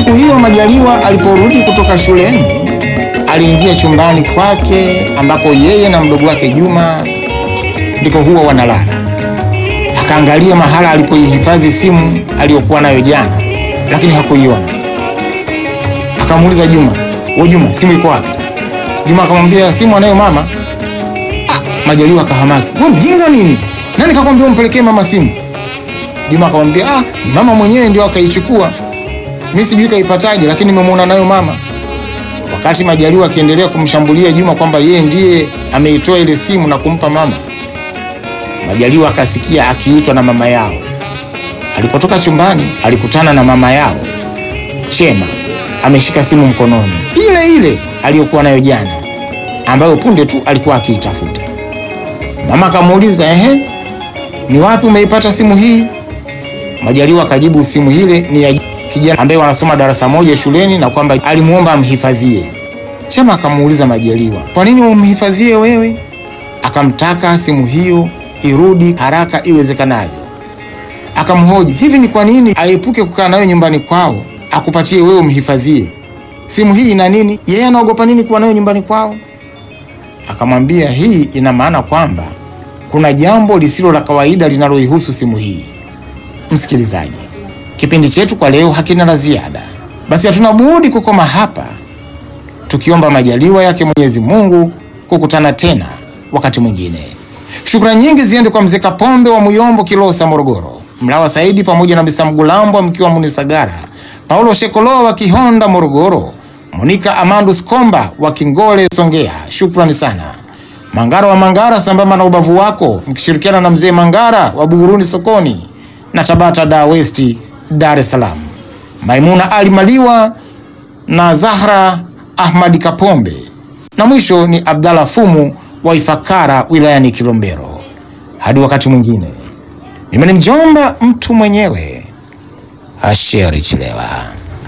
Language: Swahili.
Siku hiyo Majaliwa aliporudi kutoka shuleni, aliingia chumbani kwake ambapo yeye na mdogo wake Juma ndiko huwa wanalala. Akaangalia mahala alipoihifadhi simu aliyokuwa nayo jana, lakini hakuiona. Akamuuliza Juma, "We Juma, simu iko wapi?" Juma akamwambia, "Simu anayo mama." Ah, Majaliwa akahamaki, "Wewe mjinga nini? Nani kakwambia umpelekee mama simu?" Juma akamwambia, "Ah, mama mwenyewe ndio akaichukua. Mimi sijui kaipataje, lakini nimemwona nayo mama." Wakati Majaliwa akiendelea kumshambulia Juma kwamba yeye ndiye ameitoa ile simu na kumpa mama, Majaliwa akasikia akiitwa na mama yao. Alipotoka chumbani, alikutana na mama yao Chema ameshika simu mkononi, ile ile aliyokuwa nayo jana, ambayo punde tu alikuwa akiitafuta. Mama akamuuliza, ehe, ni wapi umeipata simu hii? Majaliwa akajibu simu ile ni ya kijana ambaye wanasoma darasa moja shuleni na kwamba alimuomba amhifadhie. Chema akamuuliza Majaliwa, kwa nini umhifadhie wewe? Akamtaka simu hiyo irudi haraka iwezekanavyo. Akamhoji, hivi ni kwa nini aepuke kukaa nayo nyumbani kwao akupatie wewe umhifadhie? Simu hii ina nini? Yeye anaogopa nini kuwa nayo nyumbani kwao? Akamwambia, hii ina maana kwamba kuna jambo lisilo la kawaida linaloihusu simu hii. Msikilizaji, kipindi chetu kwa leo hakina la ziada, basi hatuna budi kukoma hapa, tukiomba majaliwa yake Mwenyezi Mungu kukutana tena wakati mwingine. Shukrani nyingi ziende kwa mzee Kapombe wa Muyombo, Kilosa, Morogoro, Mlawa Saidi pamoja na Misa Mgulambwa mkiwa Munisagara, Paulo Shekoloa wa Kihonda, Morogoro, Monika Amandus Komba wa Kingole, Songea. Shukrani sana. Mangara wa Mangara sambamba na ubavu wako mkishirikiana na mzee Mangara wa Buguruni sokoni na Tabata da West Dar es Salaam. Maimuna Ali Maliwa na Zahra Ahmadi Kapombe. Na mwisho ni Abdalla Fumu wa Ifakara wilayani Kilombero. Hadi wakati mwingine. Mimi ni mjomba mtu mwenyewe Asheri Chilewa.